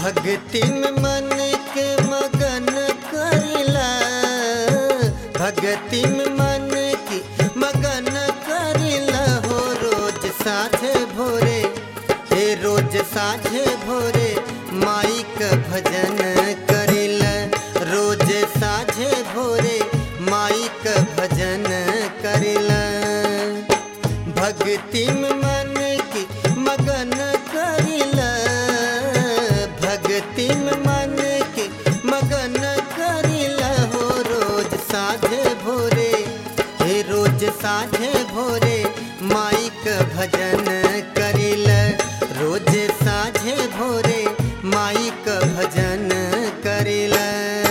भक्ति में मन के मगन करिला भक्ति में मन की मगन करिला हो रोज साझे भोरे हे रोज साझे भोरे माई का भजन करिला रोज साझे भोरे माई का भजन करिला भक्ति में मन की मगन करिला भक्ति में मन की मगन करिला हो रोज साझे भोरे हे रोज साझे भोरे माई का भजन करिला रोज साझे भोरे माई का भजन करिला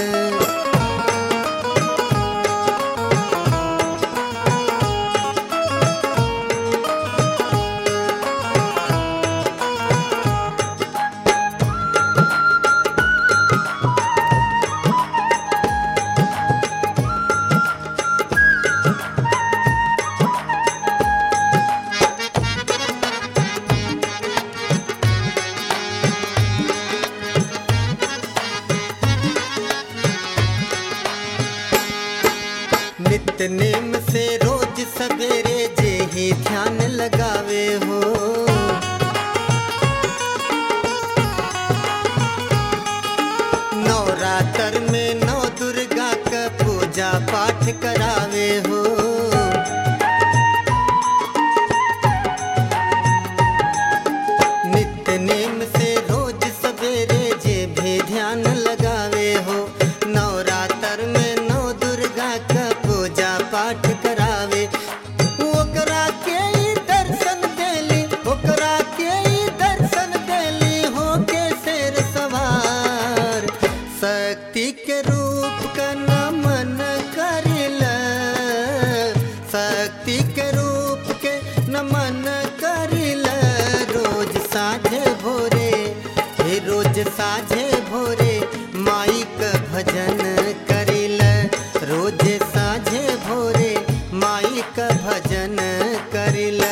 नित्य नेम से रोज सवेरे जे ही ध्यान लगावे हो नवरात्र में नौ दुर्गा का पूजा पाठ करावे हो नित्य नेम से रोज सवेरे जे भी ध्यान लगावे हो नवरात्र में नौ दुर्गा का पूजा पाठ करावे ओकरा के ही दर्शन देली ओकरा के ही दर्शन देली हो के शेर सवार शक्ति के रूप का नमन करिला शक्ति के रूप के नमन करिला रोज साझे भोरे हे रोज साझे भोरे माई का भजन करिला रोज साझे भोरे माई का भजन करिला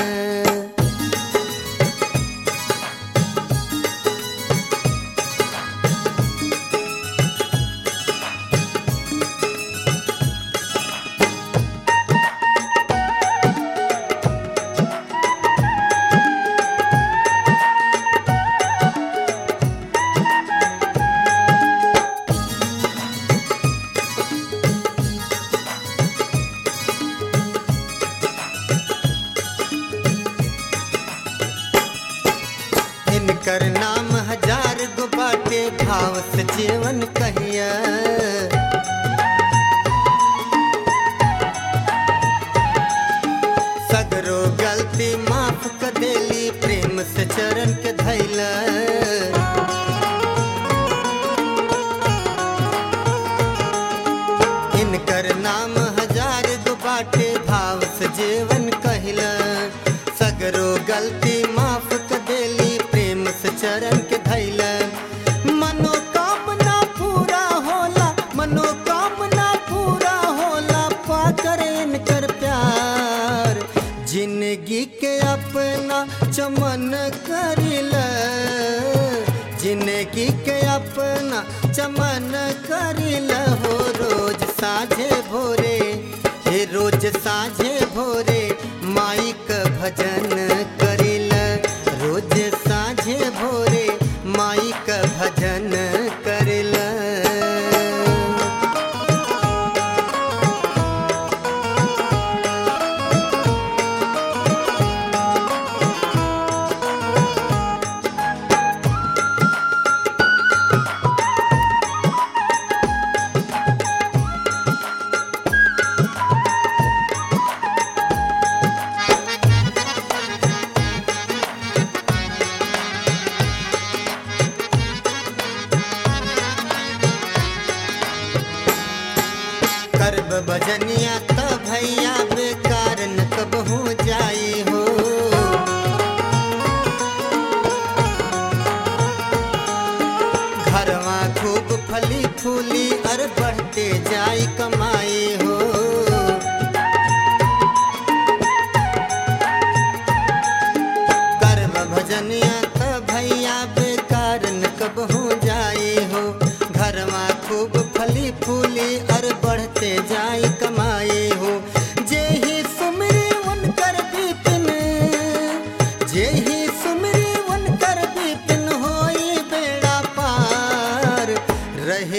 इनकर नाम हजार गो बाटे भाव से जीवन कहिया सगरो गलती माफ कर देली प्रेम से चरण के धैला इनकर नाम हजार गो बाटे भाव से जीवन कहिला सगरो गलती माफ कर देली प्रेम से चरण के धैला मनोकामना पूरा होला मनोकामना पूरा होला पाकर इनकर प्यार जिंदगी के अपना चमन करिला जिंदगी के अपना चमन करिला हो रोज साझे भोरे हे रोज साझे भोरे माई का भजन करिला रोज साझे भोरे माई का भजन करिला करब बजनिया त भैया बेकार न कबहू जाई हो घरवा खूब फली फूली अर बढ़ते जाई कमाई हो करब भजनिया त भैया बेकार न कबहू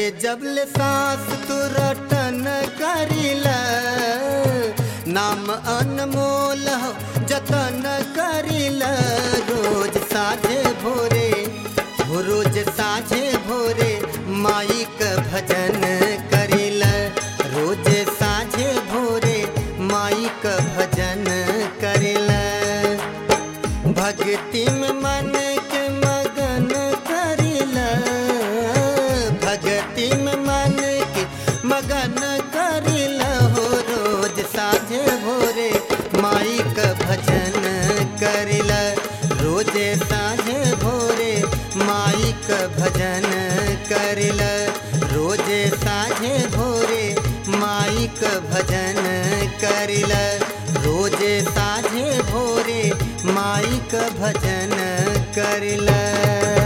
जबले सांस तू रटन करिला नाम अनमोल हो जतन करिला रोज साझे भोरे हो रोज साझे भोरे माई क भजन करिला रोज साझे भोरे माई क भजन करिला भक्ति में मन के मगन करिला भक्ति में मन के मगन करिला हो रोज साझे भोरे माई का भजन करिला रोज साझे भोरे माई का भजन करिला रोज साझे भोरे माई का भजन करिला रोज साझे भोरे माई का भजन करिला